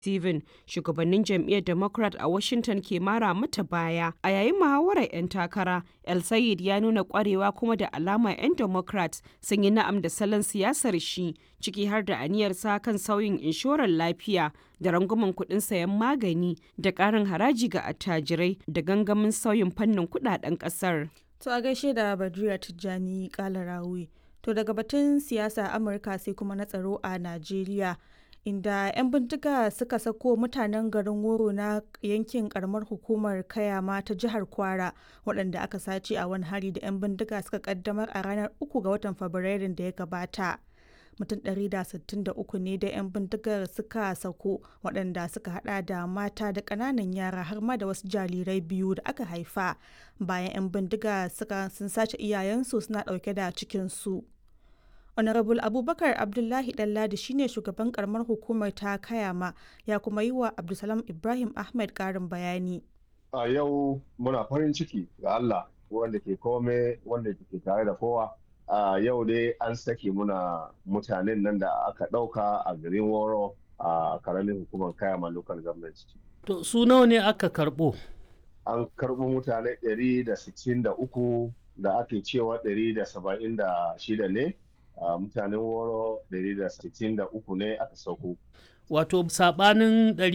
Steven, shugabannin jam'iyyar Democrat a Washington ke mara mata baya. A yayin muhawarar 'yan takara, El Sayed ya nuna kwarewa kuma da alama 'yan Democrat sun yi na'am da salon siyasar shi, ciki har da aniyarsa kan sauyin inshorar lafiya da rangwamen kuɗin sayan magani da ƙarin haraji ga attajirai da gangamin sauyin fannin kuɗaɗen ƙasar. To a gaishe da Badriya Tijjani Kalarawi. To daga batun siyasa Amurka sai kuma na tsaro a Najeriya. inda 'yan bindiga suka sako mutanen garin woro na yankin karamar hukumar kayama ta jihar kwara waɗanda aka sace a wani hari da 'yan bindiga suka kaddamar a ranar 3 ga watan fabrairun da ya gabata mutum 163 ne da 'yan bindigar suka sako waɗanda suka hada da mata da ƙananan yara har ma da wasu jarirai biyu da aka haifa bayan 'yan bindiga suka sun sace iyayensu suna ɗauke da cikinsu. honorable abubakar abdullahi ɗanladi shine shugaban karamar hukumar ta kayama ya kuma yi wa abdulsalam ibrahim ahmed karin bayani a yau muna farin ciki ga allah wanda ke kome wanda ke tare da kowa a yau dai an sake muna mutanen nan da aka ɗauka a garin woro a karamin hukumar kayama local government to su nawa ne aka karɓo an karɓo mutane 163 da ake cewa 176 ne Uh, mutanen woro 163 ne aka sauko. Wato sabanin